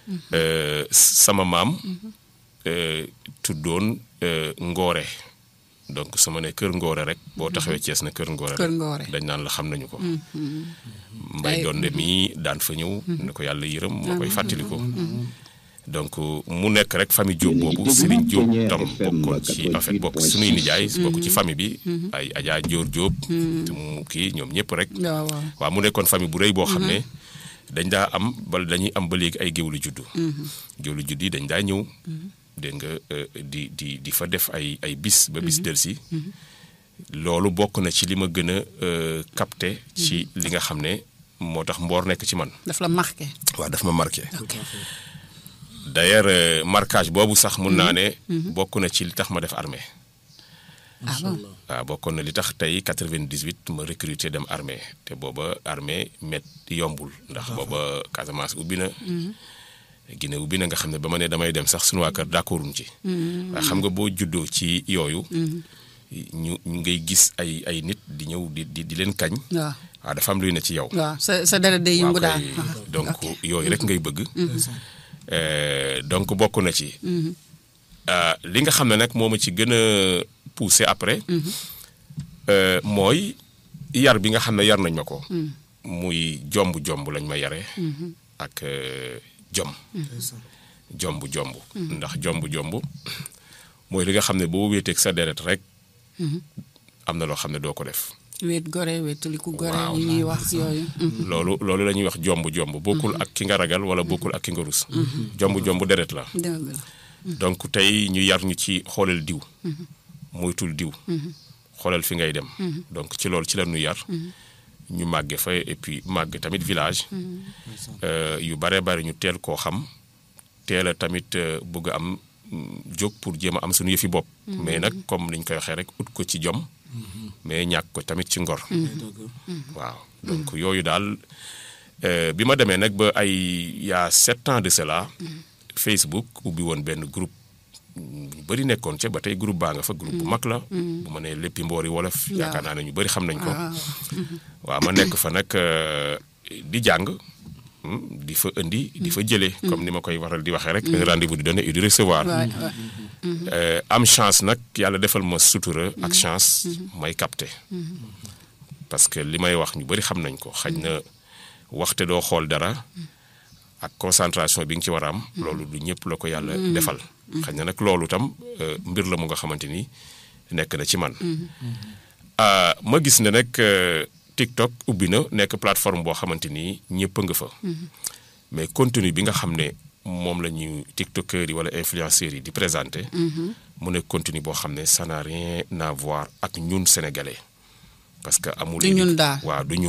Euh, sama maam euh, tuddoon euh, Ngoore donc su ma nee Kër Ngoore rek boo taxawee Thiès na Kër Ngoore Kër rek Ngoore. dañ naan la xam nañu ko mbay donde mii daan fa ñëw ne ko yàlla yërëm moo koy fàttali ko donc mu nekk rek famille Diop boobu Serigne Diop tam bokkoon ci en fait bokk suñuy nijaay bokk ci famille bi ay Adja Dior Diop te mu kii ñoom ñëpp rek waaw waaw waaw mu nekkoon famille bu rëy boo xam ne dañ daa am bala dañuy am ba léegi ay géwlu juddu géwlu juddu yi dañ daa ñëw dégg nga euh, di di di fa def ay ay bis ba bis delsi loolu bokk na ci li ma gën a euh, capté ci li nga xam ne moo tax mboor nekk ci man daf la marqué. waaw daf ma marqué d'ailleurs euh, marquage boobu sax mun naa ne bokk na ci li tax ma def armée ah bon waaw bokkoon na li tax tey 98 ma recruter dem armée te booba armée met yombul ndax booba Casamance ubbi na Guinée ubbi na nga xam ne ba ma ne damay dem sax sunu waa kër d'accorduñ ci waaye xam nga boo juddoo ci yooyu ñu ñu ngay gis ay ay nit di ñëw di di di leen kañ waaw waaw dafa am luy ne ci yow waaw sa sa dara day yëngu waaw daal. kay donc yooyu rek ngay bëgg Euh, donc bokk na ci Euh, li nga xam ne nag moo ma ci gën a poussé après euh, mooy yar bi nga xam ne yar nañ ma ko muy jomb jomb lañ ma yare ak euh, jom jomb jomb ndax jomb jomb mooy li nga xam ne boo wéeteeg sa deret rek am na loo xam ne doo ko def wéet gore wéetaliku gore Waaw. yi ñuy wax yooyu. loolu loolu la ñuy wax jomb jomb bokkul ak ki nga ragal wala bokkul ak ki nga rus jomb jomb deret la dëgg la. donc tey ñu yar ñu ci xoolal diw moytul diw xoolal fi ngay dem donc ci loolu ci la ñu yar ñu màgge fa et puis màgg tamit village euh, yu bare bare ñu teel koo xam teel a tamit euh, bëgg a am mm, jóg pour jéem a am suñu yëfi bopp mais nag comme niñ koy waxee rek ut ko ci jom mais ñàkk ko tamit ci ngor waaw donc yooyu daal euh, bi ma demee nag ba ay y a sept ans de cela Facebook ubbi woon benn groupe ñu bëri nekkoon ca ba tey groupe baa nga fa groupe bu mag la bu ma nee léppi mboori wolof yaakaar naa ne ñu bëri xam nañ ko waaw ma nekk fa nag euh, di jàng hmm, di fa indi di fa jëlee comme ni ma koy waral di waxee rek un rendez-vous di donner et di recevoir waay waay. Euh, am chance nag yàlla defal ma sutura ak chance may capté parce que li may wax ñu bëri xam nañ ko xaj na waxte doo xool dara ak concentration bi nga ci war a am loolu du ñëpp la ko yàlla defal xaj na nag loolu tam euh, mbir la mu nga xamante ni nekk na ci man Ah, ma gis ne nag euh, TikTok ubbi na nekk plateforme boo xamante ni ñëpp a nga fa mais contenu bi nga xam ne moom la ñu tiktokers yi wala influenceurs yi di présenter mu nekk contenu boo xam ne ça n'a rien à voir ak ñun sénégalais parce que amul Du ñun daal. waaw du ñun